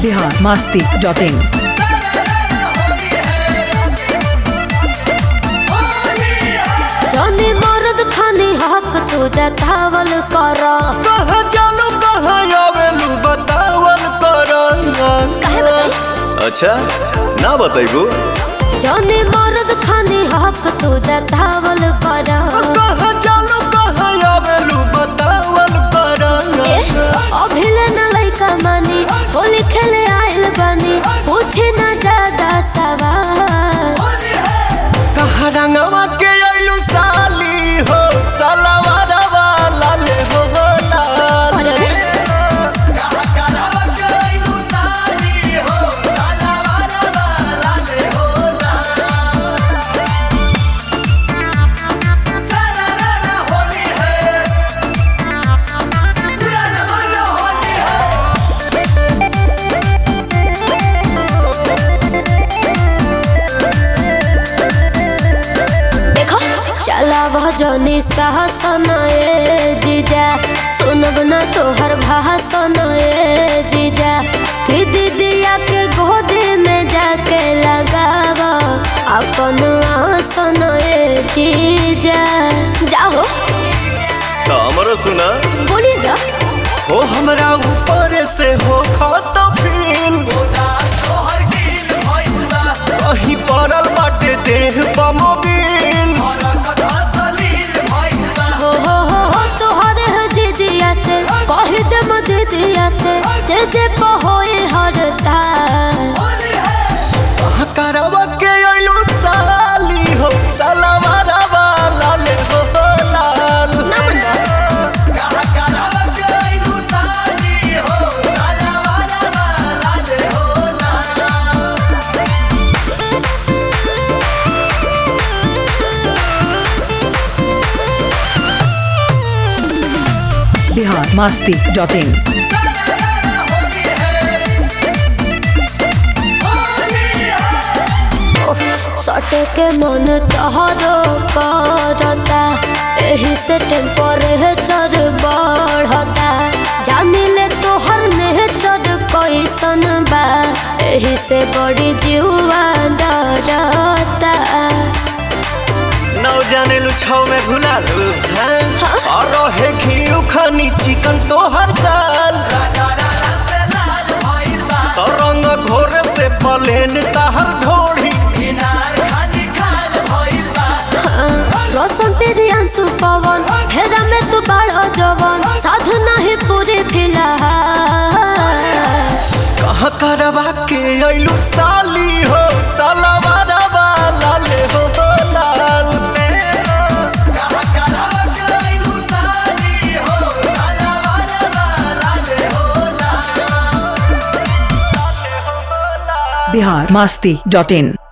Bihar Masti dot इन जनी मर्द खानी हक तू जतावल कर कहाँ जालू कहाँ आवेलू बतावल कर काहे बताई अच्छा ना बताइबू जनी मर्द खानी हक तू जतावल कर कहाँ जालू कहाँ आवेलू बतावल कर ए, अभिले न लइका मानी होली खेले आइल बानी पूछे न ज्यादा सवाल कहाँ रंगवा के आइलू साली हो सलवार वाला ले हो लाल अरे अरे, देखो चला भजनी सहसन ए जीजा सुनब न तोहर भाषण ए जीजा कि दीदिया के गोदी में जाके लगाव अपन आसन ए जीजा जाओ तो हमरो सुना बोली ना हो हमरा ऊपर से हो खत फील कहीं पड़ल बाटे देह बमोबिल हो हो हो हो तोहर है जीजिया से कह दे दीदिया से जे जे पहोए हरता करवा के अइलू साली हो सलवार वाला ले हो लाल ना बंदा बिहार मास्ती डॉट इन सटे के मन तहरो करता एही से टेम्परेचर बढ़ता जानी ले तोहर नेचर कैसन बा एही से बड़ी जीवा डरता नौ जाने लू छौ में घुला लू हैं और रहे घी खानी चिकन तो हर साल तो रंग घोर से पलेन ताहर ढोड़ी रोशन तेरी अंशु पवन हेरा में तू बड़ा जवन साधु नहीं पूरी फिलहाल कहाँ करवा के अइलू साली हो सलवार वाला ले हो लाल बिहार मास्ती डॉट इन